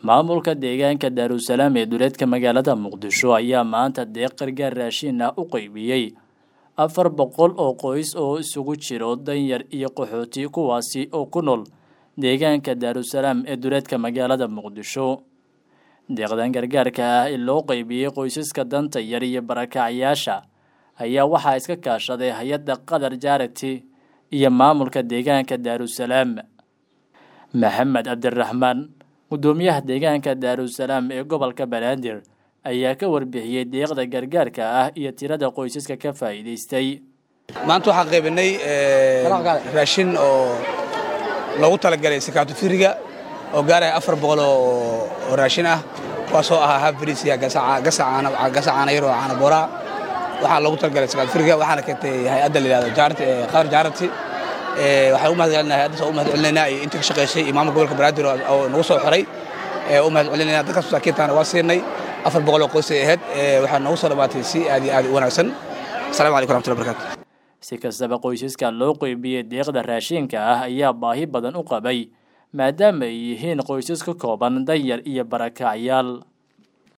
maamulka deegaanka daarusalaam ee duleedka magaalada muqdisho ayaa maanta deeq gargaar raashin ah u qeybiyey afar boqol oo qoys oo isugu jiro danyar iyo qaxooti kuwaasi oo ku nool deegaanka daarusalaam ee duleedka magaalada muqdisho deeqdan gargaarka ah ee loo qeybiyey qoysaska danta yar iyo barakacyaasha ayaa waxaa iska kaashaday hay-adda qatar jarity iyo maamulka deegaanka daarusalaam maxamed cabdiraxmaan gudoomiyaha deegaanka daarusalaam ee gobolka banaadir ayaa ka warbixiyey deeqda gargaarka ah iyo tirada qoysaska ka faa'iidaystay maanta waxaan qaybinay raashin oo loogu talagalay sakaatu firiga oo gaaraya afar boqol oo raashin ah kuwaasoo ahaa habfriisiya gasacaana yar oo caana booraa waxaa loogu talagalay sakaatu firiga waxaana keentay hay-adda la yidhahdo qaar jaarati waxaan u mahad celinaa hay-addaas u mahad celinaynaa iyo intii ka shaqaysay iyo maamulka gobolka banaadir oo nagu soo xiray u mahad celinayna dadkaas masaakiintaana waa siinay afar boqol oo qoysay ahayd waxaa noogu soo dhammaatay si aad iyo aad u wanaagsan assalamu calaykum raxmatullahi barakatu si kastaba qoysaska loo qeybiyey deeqda raashinka ah ayaa baahi badan u qabay maadaama ay yihiin qoysas ka kooban danyar iyo barakacyaal